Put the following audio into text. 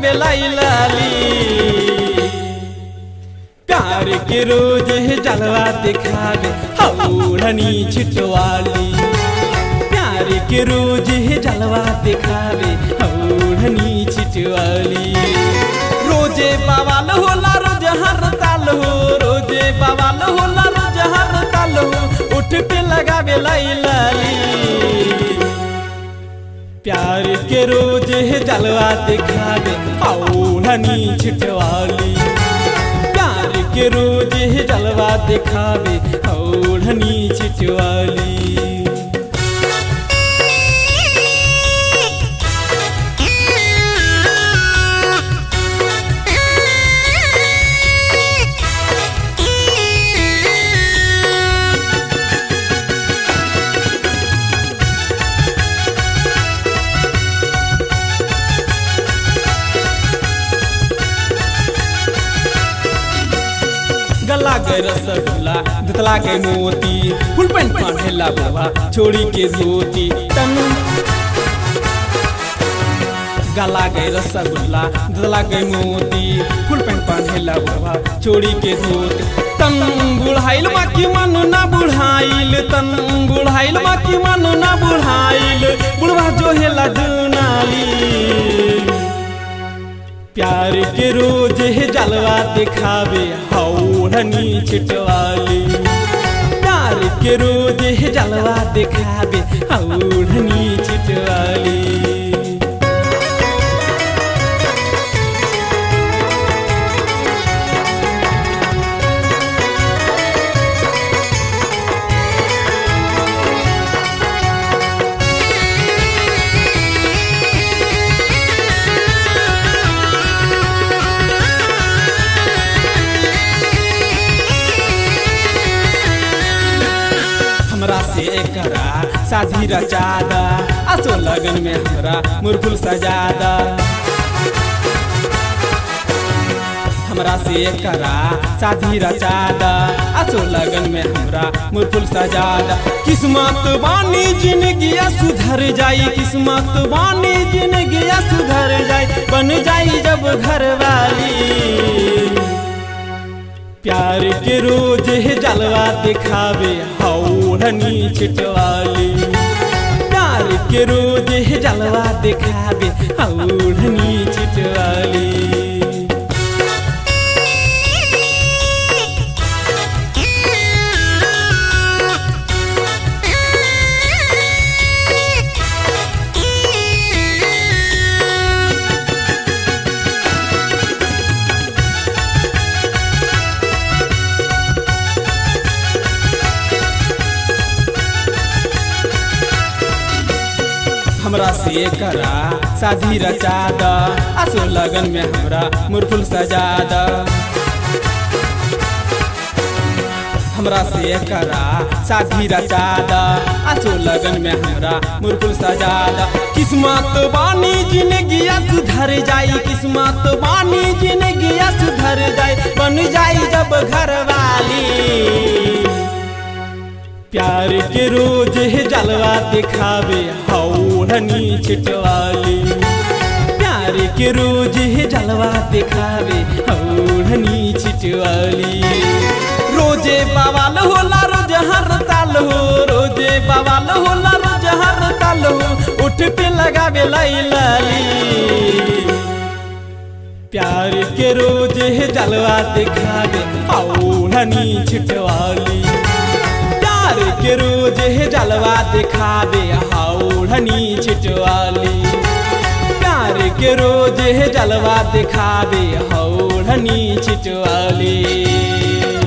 लगावे लाली प्यार के रोज है जलवा दिखावे हौड़नी छिटवाली प्यार के रोज है जलवा दिखावे हौड़नी छिटवाली रोजे बवाल होला रोज हर ताल हो रोजे बवाल होला रोज हर ताल हो उठ पे लगावे लाली प्यार के रोज है जलवा दिखावे औढ़नी छिटवाली प्यार के रोज है जलवा दिखावे औढ़नी छिटवाली गला गए रसगुल्ला दतला गए मोती फुल पैंट पहनेला बाबा छोड़ी के धोती तन गला गए रसगुल्ला दतला गए मोती फुल पैंट पहनेला बाबा छोड़ी के धोती तन बुढ़ाइल बाकी मन ना बुढ़ाइल तन बुढ़ाइल बाकी मन ना बुढ़ाइल बुढ़वा जो है लडनाली प्यार के रोज है जलवा दिखावे हौड़नी छिटवाली प्यार के रोज है जलवा दिखावे हौड़नी छिटवाली हमरा से करा शादी रचादा असो लगन में हमरा मुरफुल सजादा हमरा से करा शादी रचादा असो लगन में हमरा मुरफुल सजादा किस्मत बानी जिंदगी सुधर जाई किस्मत बानी जिंदगी सुधर जाई बन जाई जब घर वाली प्यार के रोज है जलवा दिखावे हौड़नी छिटवाली प्यार के रोज है जलवा दिखावे हौड़नी छिटवाली हमरा से करा शादी रचादा असो लगन में हमरा मुरफुल सजादा हमरा से करा शादी रचादा असो लगन में हमरा मुरफुल सजादा किस्मत बानी जिंदगी सुधर जाई किस्मत बानी जिंदगी सुधर जाई बन जाई जब घर वाली प्यार के रोज है जलवा दिखावे हौड़नी छिटवाली प्यार के रोज है जलवा दिखावे हौड़नी छिटवाली रोजे बवाल होला रोज हर ताल हो रोजे बवाल होला रोज हर ताल हो उठ पे लगावे लाली प्यार के रोज है जलवा दिखावे हौड़नी छिटवाली प्यार के रोज है जलवा दिखावे हौड़नी छिटवाली प्यार के रोज है जलवा दिखावे हौड़नी छिटवाली